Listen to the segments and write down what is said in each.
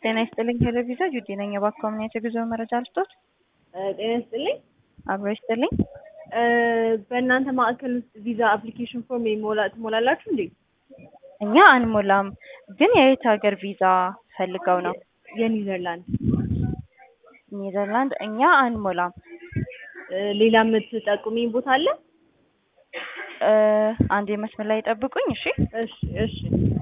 ጤና ይስጥልኝ ቴሌቪዛ ጁዲ ነኝ። እባክዎ ምን አይነት የጉዞ መረጃ ልስጦት? ጤና ይስጥልኝ። አብሮ ይስጥልኝ። በእናንተ ማዕከል ውስጥ ቪዛ አፕሊኬሽን ፎርም ይሞላ ትሞላላችሁ እንዴ? እኛ አንሞላም፣ ግን የየት ሀገር ቪዛ ፈልገው ነው? የኒዘርላንድ ኔዘርላንድ። እኛ አንሞላም። ሌላ የምትጠቁሚኝ ቦታ አለ? እ አንዴ መስመር ላይ ጠብቁኝ። እሺ እሺ እሺ።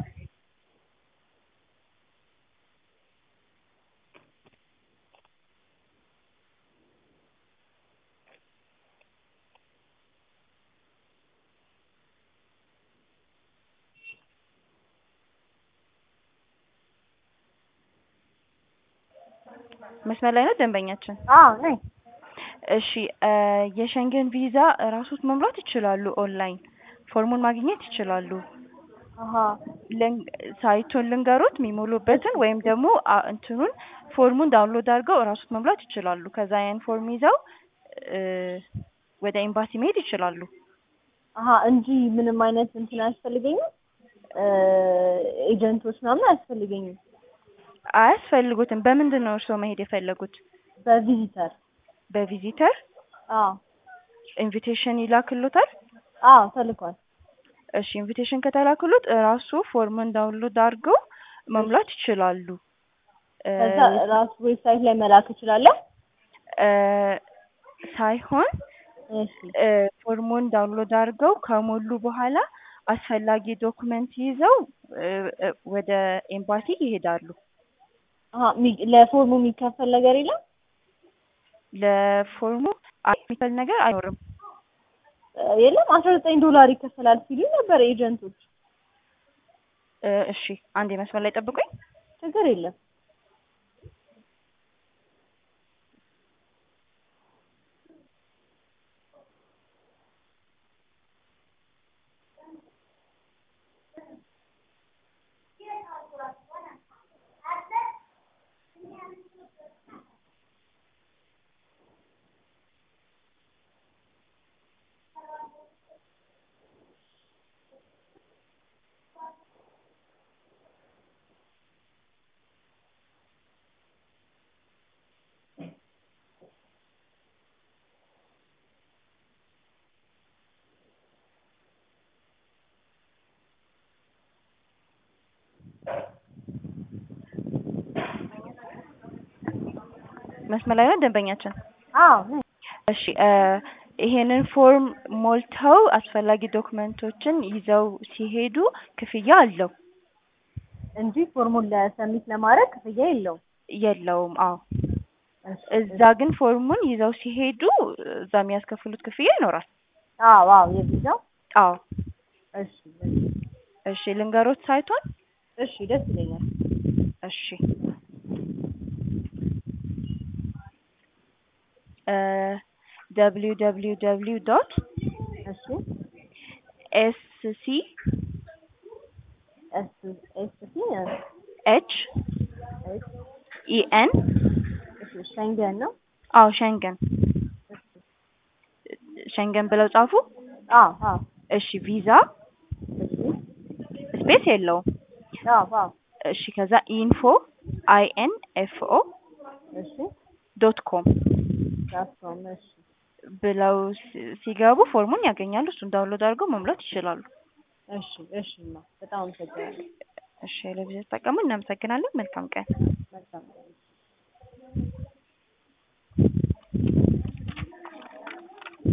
መስመር ላይ ነው ደንበኛችን። አዎ ነኝ። እሺ እ የሸንገን ቪዛ እራሶት መምራት ይችላሉ። ኦንላይን ፎርሙን ማግኘት ይችላሉ። አሀ ልን- ሳይቱን ልንገሩት የሚሞሉበትን ወይም ደግሞ አ- እንትኑን ፎርሙን ዳውንሎድ አድርገው እራሶት መሙላት ይችላሉ። ከዛ ያን ፎርም ይዘው እ ወደ ኤምባሲ መሄድ ይችላሉ። አሀ እንጂ ምንም አይነት እንትን አያስፈልገኝም። እ ኤጀንቶች ምናምን አያስፈልገኝም። አያስፈልጉትም። በምንድን ነው እርስዎ መሄድ የፈለጉት? በቪዚተር በቪዚተር አዎ ኢንቪቴሽን ይላክሎታል? አዎ ተልኳል። እሺ ኢንቪቴሽን ከተላክሎት እራሱ ፎርሙን ዳውንሎድ አድርገው መሙላት ይችላሉ። እ ከዛ ራሱ ዌብሳይት ላይ መላክ እችላለሁ። እ ሳይሆን እሺ እ ፎርሙን ዳውንሎድ አድርገው ከሞሉ በኋላ አስፈላጊ ዶክመንት ይዘው እ እ ወደ ኤምባሲ ይሄዳሉ። አሀ ሚ- ለፎርሙ የሚከፈል ነገር የለም? ለፎርሙ የሚከፈል ነገር አይኖርም። እ የለም አስራ ዘጠኝ ዶላር ይከፈላል ሲሉ ነበር ኤጀንቶች። እ እሺ አንዴ መስመር ላይ ጠብቁኝ። ችግር የለም። መስመር ላይ ነው ደንበኛችን። አዎ ነኝ። እሺ እ ይሄንን ፎርም ሞልተው አስፈላጊ ዶክመንቶችን ይዘው ሲሄዱ ክፍያ አለው? እንጂ ፎርሙን ለሰሚት ለማድረግ ክፍያ የለውም። የለውም። አዎ እሺ እዛ ግን ፎርሙን ይዘው ሲሄዱ እዛ የሚያስከፍሉት ክፍያ ይኖራል። አዎ አዎ የቪዛው አዎ እሺ እሺ ልንገሮት ሳይቷን እሺ ደስ ይለኛል። እሺ እ ደብሊው ደብሊው ደብሊው ዶት እሺ ኤስ ሲ ኤስ ኤስ ሲ ኤች ኤስ ኢ ኤን እሺ ሸንገን ነው። አዎ ሸንገን እሺ ሸንገን ብለው ጻፉ። አዎ አዎ እሺ ቪዛ እሺ ስፔስ የለውም። አዎ አዎ እሺ ከዛ ኢንፎ አይ ኤን ኤፍ ኦ እሺ ዶት ኮም ዳስኮም እሺ ብለው ሲ- ሲገቡ ፎርሙን ያገኛሉ። እሱን ዳውንሎድ አድርገው መሙላት ይችላሉ። እሺ እሺ ማ በጣም አመሰግናለሁ። እሺ ለቪዛ ተጠቀሙ። እናመሰግናለን። መልካም ቀን